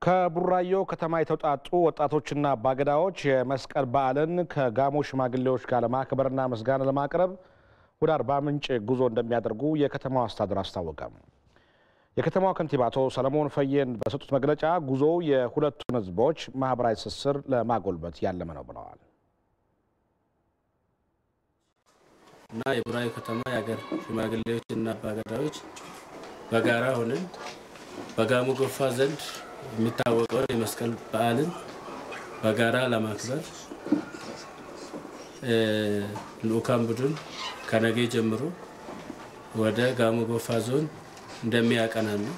ከቡራዮ ከተማ የተውጣጡ ወጣቶችና አባገዳዎች የመስቀል በዓልን ከጋሞ ሽማግሌዎች ጋር ለማክበርና ምስጋና ለማቅረብ ወደ አርባ ምንጭ ጉዞ እንደሚያደርጉ የከተማው አስተዳደር አስታወቀ። የከተማዋ ከንቲባ አቶ ሰለሞን ፈየን በሰጡት መግለጫ ጉዞው የሁለቱን ሕዝቦች ማህበራዊ ትስስር ለማጎልበት ያለመ ነው ብለዋል። እና የቡራዩ ከተማ የሀገር ሽማግሌዎች እና አባገዳዎች በጋራ ሆነን በጋሞ ጎፋ ዘንድ የሚታወቀውን የመስቀል በዓልን በጋራ ለማክበር ልኡካን ቡድን ከነገ ጀምሮ ወደ ጋሞ ጎፋ ዞን እንደሚያቀና ነው።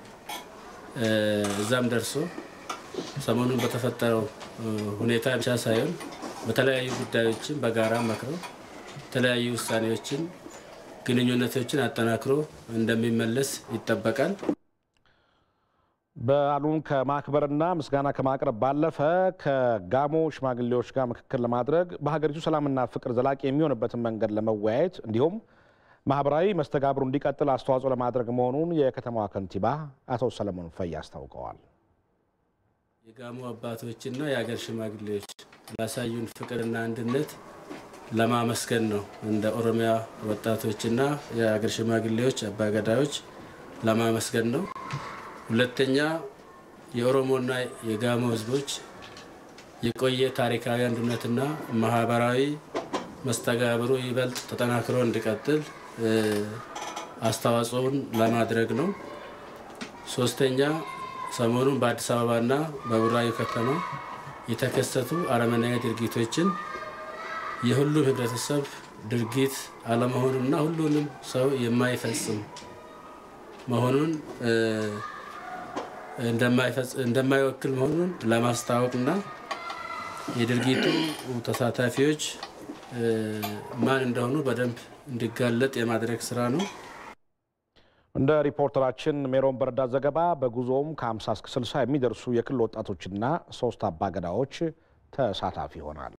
እዛም ደርሶ ሰሞኑን በተፈጠረው ሁኔታ ብቻ ሳይሆን በተለያዩ ጉዳዮችን በጋራ መክረው የተለያዩ ውሳኔዎችን፣ ግንኙነቶችን አጠናክሮ እንደሚመለስ ይጠበቃል። በዓሉን ከማክበርና ምስጋና ከማቅረብ ባለፈ ከጋሞ ሽማግሌዎች ጋር ምክክር ለማድረግ በሀገሪቱ ሰላምና ፍቅር ዘላቂ የሚሆንበትን መንገድ ለመወያየት እንዲሁም ማህበራዊ መስተጋብሩ እንዲቀጥል አስተዋጽኦ ለማድረግ መሆኑን የከተማዋ ከንቲባ አቶ ሰለሞን ፈይ አስታውቀዋል። የጋሞ አባቶችና የሀገር ሽማግሌዎች ላሳዩን ፍቅርና አንድነት ለማመስገን ነው። እንደ ኦሮሚያ ወጣቶችና የሀገር ሽማግሌዎች አባገዳዮች ለማመስገን ነው። ሁለተኛ የኦሮሞና የጋሞ ሕዝቦች የቆየ ታሪካዊ አንድነትና ማህበራዊ መስተጋብሩ ይበልጥ ተጠናክሮ እንዲቀጥል አስተዋጽኦን ለማድረግ ነው። ሶስተኛ ሰሞኑን በአዲስ አበባና በቡራዩ ከተማ የተከሰቱ አረመናዊ ድርጊቶችን የሁሉም ህብረተሰብ ድርጊት አለመሆኑና ሁሉንም ሰው የማይፈጽም መሆኑን እንደማይወክል መሆኑን ለማስታወቅና የድርጊቱ ተሳታፊዎች ማን እንደሆኑ በደንብ እንዲጋለጥ የማድረግ ስራ ነው። እንደ ሪፖርተራችን ሜሮን በረዳ ዘገባ በጉዞውም ከ50 እስከ 60 የሚደርሱ የክልል ወጣቶችና ሶስት አባገዳዎች ተሳታፊ ይሆናል።